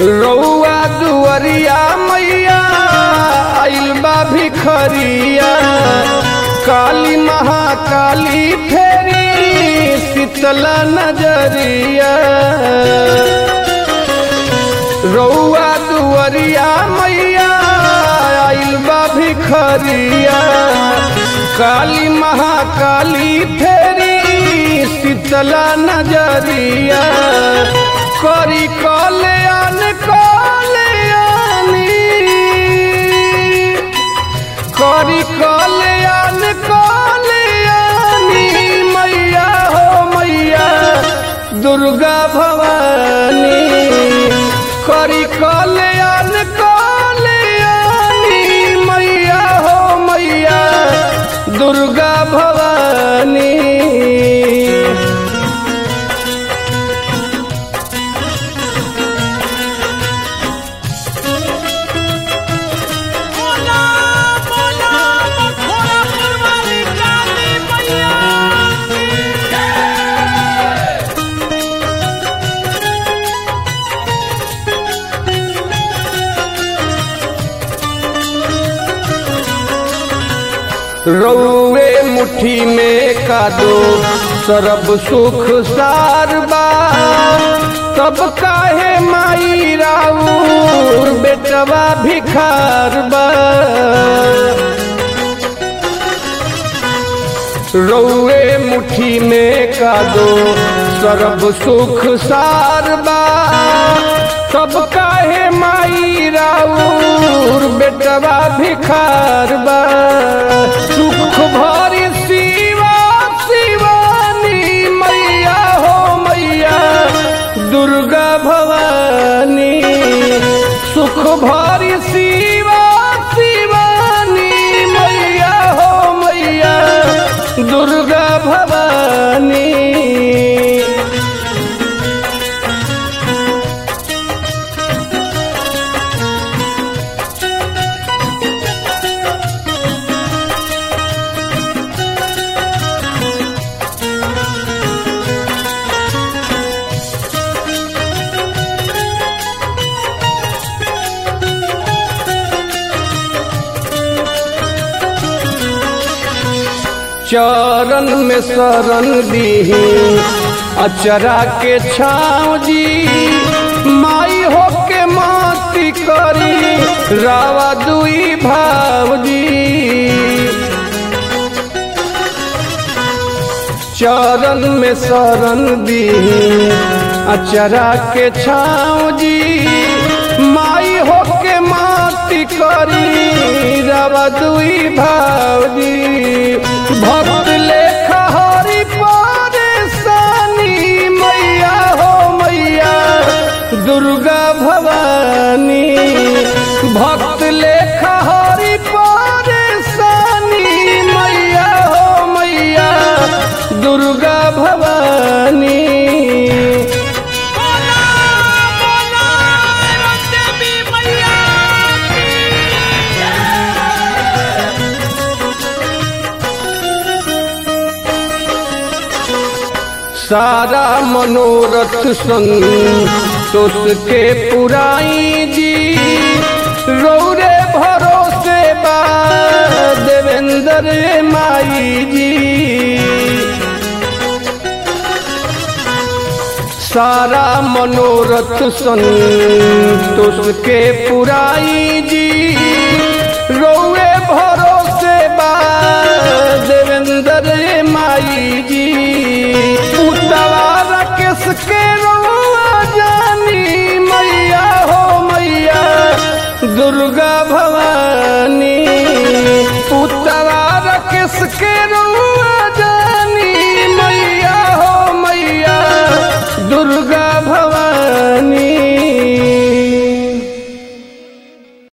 रउआ दुअरिया मैया आइल बा भिखरिया काली महाकाली फेरी शीतला नजरिया रउआ दुअरिया मैया आइल बा भिखरिया काली महाकाली फेरी शीतला नजरिया करी कल्याण कल्याणी करी कल्याण कल्याणी मैया हो मैया दुर्गा भवानी करी कल्याण कल्याणी मैया हो मैया दुर्गा भवानी बोला बोला मखोरा फुलवारी काली मैया रउए मुट्ठी में का दो सरब सुख सार बा तब काहे माई राउर बेटवा भिखार बा रउए मुट्ठी में का दो सरब सुख सार बा तब काहे माई राउर बेटवा भिखार बा सुख भरी शिवा शिवानी मैया हो मैया दुर्गा भवानी सुख भरी शिवा शिवानी मैया हो मैया दुर्गा भवानी चरण में शरण दी अचरा के छाव जी माई हो के माती करी रावा दुई भाव जी चरण में शरण दी अचरा के छाव जी माई हो के माती करी रवा दुई भावजी भक्त लेखा हरि परेशानी मैया हो मैया दुर्गा भवानी भक्त लेखा हरि परेशानी मैया हो मैया दुर्गा भवानी बोला बोला देवी मैया सारा मनोरथ संतोष के पुराई जी रौरे भरोसे बा देवेंद्र माई जी सारा मनोरथ संतोष के पुराई जी रौ